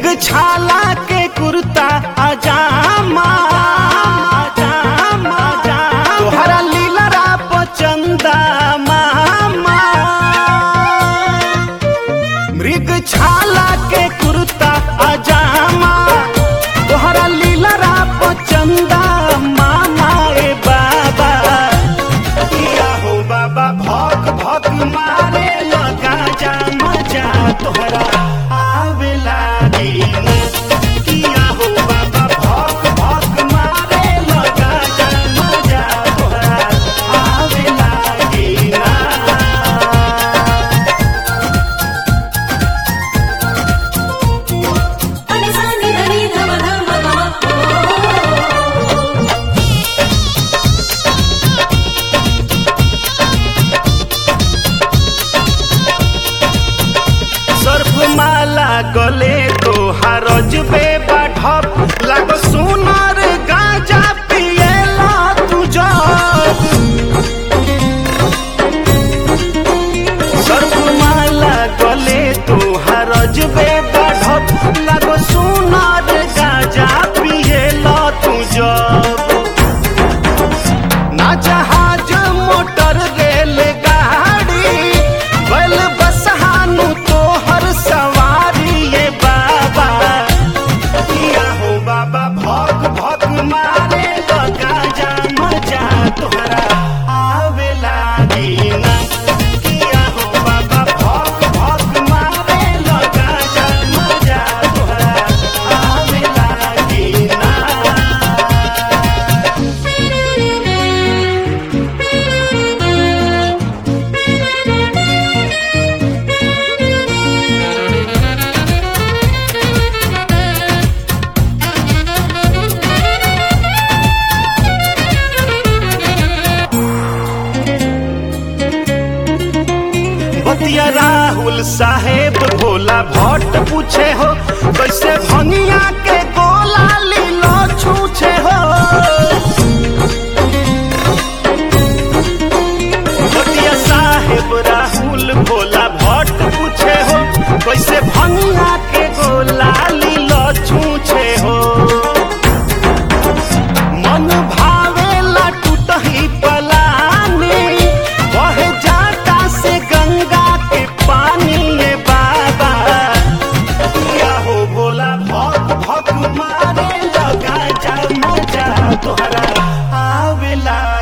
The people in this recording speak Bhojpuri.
मृग छाला के कुर्ता अजामा अजामा तोहरा लीलरा पचंदा मामा मृग छाला के कुर्ता अजामा तोहरा लीलरा पचंदा मामा ए बाबा किया हो बाबा भक भक मारे लगा जा मजा तोहरा आवे लागी ना। किया हो बाबा भक भक मारे लगा जा मजा तोहरा आवे लागी ना। अनि सानी धनी धम धम गम सर्फ माला गले तो हरज बे बाढ़प लग सुनर गाजा पिएला तुझ सर्फ माला गले तो हरज बे बाढ़प लग सुनर गाजा पिएला तुझ ना जहाज मोटर रेल गाड़ी बैल बसहानु तोहर सवारी ये बाबा किया हो बाबा भक भक मारे लगा जा मजा तोहरा आवे लागी ना किया हो बाबा भक भक मारे लगा जा मजा तोहरा आवे लागी ना बतिया राहुल साहेब भोला भट्ट पूछे हो कैसे भंगिया के गोला लीलो छूछे हो बतिया साहेब राहुल भोला भट्ट पूछे हो कैसे भंगिया के गोला लीलो छूछे हो मन भावेला टूटही पलानी बह जाता से गंगा के पानी ये बाबा किया हो बोला भक भक मारे लगा जा मजा तोहरा आवेला